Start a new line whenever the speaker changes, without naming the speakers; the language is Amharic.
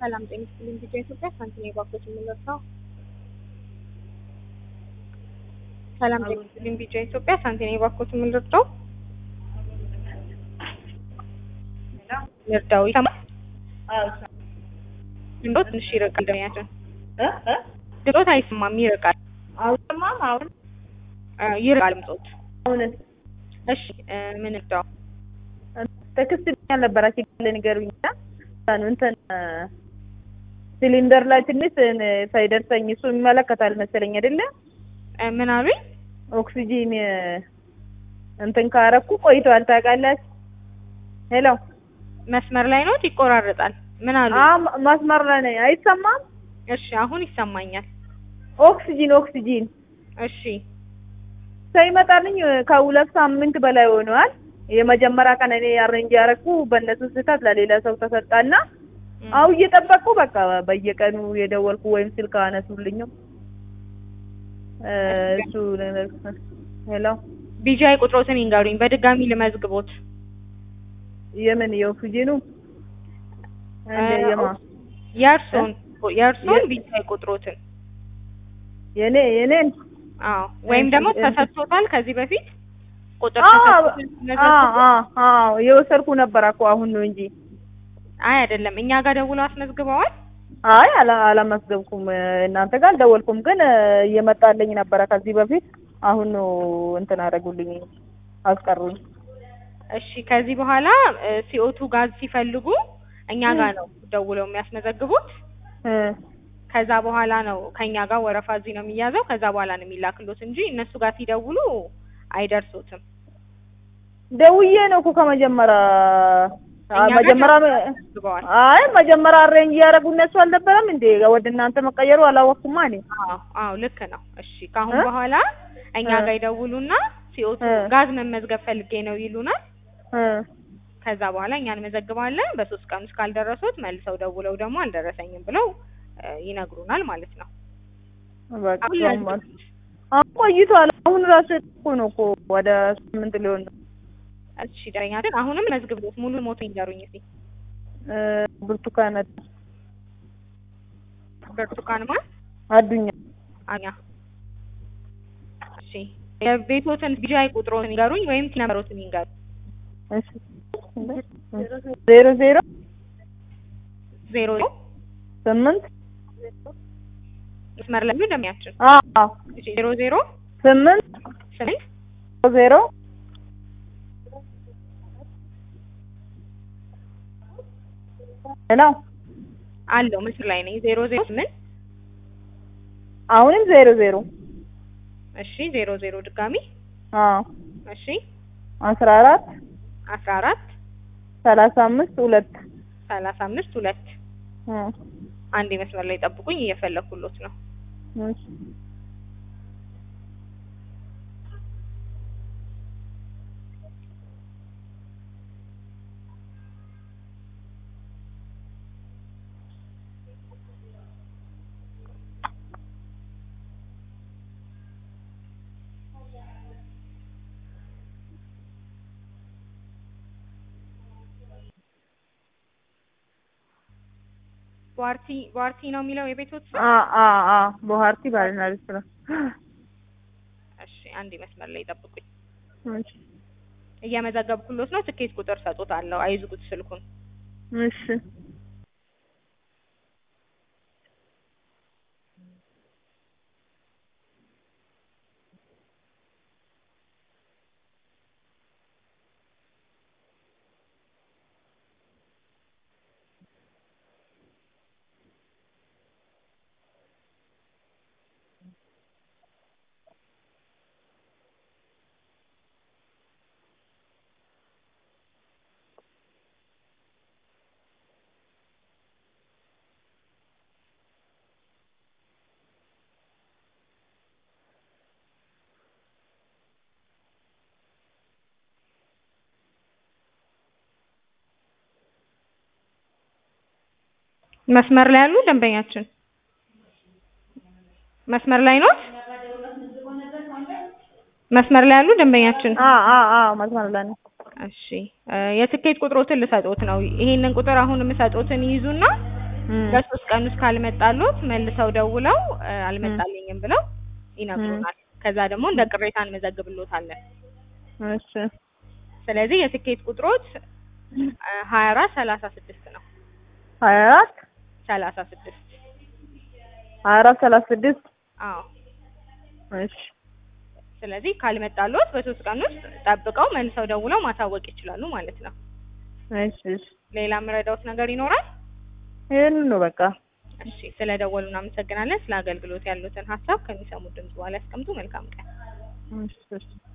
ሰላም ጤና ይስጥልኝ። ቪዲዮ ኢትዮጵያ ሳንቲም የባኮች የምንለብሰው ሰላም ጤና ይስጥልኝ። ቪዲዮ ኢትዮጵያ ሳንቲም የባኮች የምንለብሰው ይርዳው ይሰማል። ድምፆ ትንሽ ይርቃል። ደሚያችን ድምፆት አይሰማም፣ ይርቃል።
አሁንማም አሁን
ይርቃል ድምፆት።
አሁን
እሺ ምን እርዳው?
ቴክስት ያልነበራችሁ ካለ ንገሩኝ። እንትን ሲሊንደር ላይ ትንሽ ሳይደርሰኝ እሱ ይመለከታል መሰለኝ አይደለ?
ምን አሉኝ?
ኦክሲጂን እንትን ካረኩ ቆይቷል። ታውቃላችሁ? ሄሎ
መስመር ላይ ነው፣ ይቆራረጣል። ምን አሉ?
አ መስመር ላይ ነኝ። አይሰማም?
እሺ አሁን ይሰማኛል።
ኦክሲጂን ኦክሲጂን
እሺ
ሳይመጣልኝ ከሁለት ሳምንት በላይ ሆነዋል። የመጀመሪያ ቀን እኔ አሬንጅ ያረኩ በእነሱ ስህተት ለሌላ ሰው ተሰጣና አሁ እየጠበቅኩ በቃ በየቀኑ የደወልኩ ወይም ስልክ አነሱልኝም እሱ ሄሎ
ቢጂአይ ቁጥሮትን ይንገሩኝ በድጋሚ ልመዝግቦት።
የምን የኦክሲጂኑ እንደ የማ
የእርሶን የእርሶን ቢጂአይ ቁጥሮትን
የኔ የኔን
አዎ ወይም ደግሞ ተሰጥቶታል ከዚህ በፊት ቁጥር
አዎ የወሰድኩ ነበር እኮ አሁን ነው እንጂ።
አይ አይደለም፣ እኛ ጋር ደውለው አስመዝግበዋል።
አይ አላመዝገብኩም፣ እናንተ ጋር አልደወልኩም፣ ግን እየመጣልኝ ነበረ ከዚህ በፊት። አሁን ነው እንትን አደረጉልኝ፣ አስቀሩኝ።
እሺ፣ ከዚህ በኋላ ሲኦቱ ጋዝ ሲፈልጉ እኛ ጋር ነው ደውለው የሚያስመዘግቡት። ከዛ በኋላ ነው ከኛ ጋር ወረፋ እዚህ ነው የሚያዘው። ከዛ በኋላ ነው የሚላክሎት እንጂ እነሱ ጋር ሲደውሉ አይደርሱትም።
ደውዬ ነው እኮ ከመጀመሪያ መጀመሪያ አይ መጀመሪያ አሬንጅ እያደረጉ እነሱ አልነበረም እንዴ? ወደ እናንተ መቀየሩ አላወቅኩማ እኔ።
አዎ አዎ ልክ ነው። እሺ ከአሁን በኋላ እኛ ጋር ይደውሉና ሲኦቱ ጋዝ መመዝገብ ፈልጌ ነው ይሉናል። ከዛ በኋላ እኛ እንመዘግባለን። በሶስት ቀን ውስጥ ካልደረሱት መልሰው ደውለው ደግሞ አልደረሰኝም ብለው ይነግሩናል ማለት ነው።
በቃ አሁን ቆይቷል። አሁን ራሱ እኮ ነው እኮ ወደ ስምንት ሊሆን ነው።
እሺ ደረኛ ግን አሁንም መዝግብሎት ሙሉ ሞቶ ይንገሩኝ እስኪ።
ብርቱካን
ብርቱካን ማን?
አዱኛ
አኛ። እሺ የቤቶትን ቢጂአይ ቁጥሮትን ይንገሩኝ ወይም ነምበሮትን ይንገሩ።
እሺ ዜሮ ዜሮ
ዜሮ
ስምንት
መስመር ላይ እንደሚያችን
አዎ
ዜሮ ዜሮ
ስምንት
ስምንት
ዜሮ ሄሎ
አለው ምስል ላይ ነኝ። ዜሮ ዜሮ ስምንት
አሁንም ዜሮ ዜሮ
እሺ ዜሮ ዜሮ ድጋሚ
አዎ
እሺ
አስራ አራት
አስራ አራት
ሰላሳ አምስት ሁለት
ሰላሳ አምስት ሁለት አንድ መስመር ላይ ጠብቁኝ፣ እየፈለኩሎት ነው።
እሺ
ቧርቲ ቧርቲ ነው የሚለው የቤቶት ስም?
አ አ አ ቦሃርቲ ባልና ሬስቶራንት።
እሺ አንድ መስመር ላይ ጠብቁኝ፣
እሺ
እየመዘገብኩሎት ነው። ትኬት ቁጥር ሰጡታለሁ፣ አይዝጉት ስልኩን።
እሺ
መስመር ላይ ያሉ ደንበኛችን መስመር ላይ ነው። መስመር ላይ ያሉ ደንበኛችን
አ አ አ መስመር ላይ ነው።
እሺ የትኬት ቁጥሮትን ልሰጦት ነው። ይሄንን ቁጥር አሁን የምሰጦትን ይይዙና
እም፣
በሶስት ቀን ውስጥ ካልመጣሎት መልሰው ደውለው እ፣ አልመጣልኝም ብለው ይነግሩናል። ከዛ ደግሞ እንደ ቅሬታ እንመዘግብሎታለን።
እሺ
ስለዚህ የትኬት ቁጥሮት ሀያ አራት ሰላሳ ስድስት ነው።
ሀያ አራት
ሰላሳ ስድስት
ሀያ አራት ሰላሳ ስድስት
አዎ።
እሺ
ስለዚህ ካልመጣሎት በሶስት ቀን ውስጥ ጠብቀው መልሰው ደውለው ማሳወቅ ይችላሉ ማለት ነው።
እሺ እሺ
ሌላ የምረዳውት ነገር ይኖራል?
ይሄን ነው በቃ።
እሺ፣ ስለ ደወሉ እናመሰግናለን። ስለ አገልግሎት ያሉትን ሀሳብ ከሚሰሙት ድምጽ በኋላ ያስቀምጡ። መልካም ቀን።
እሺ እሺ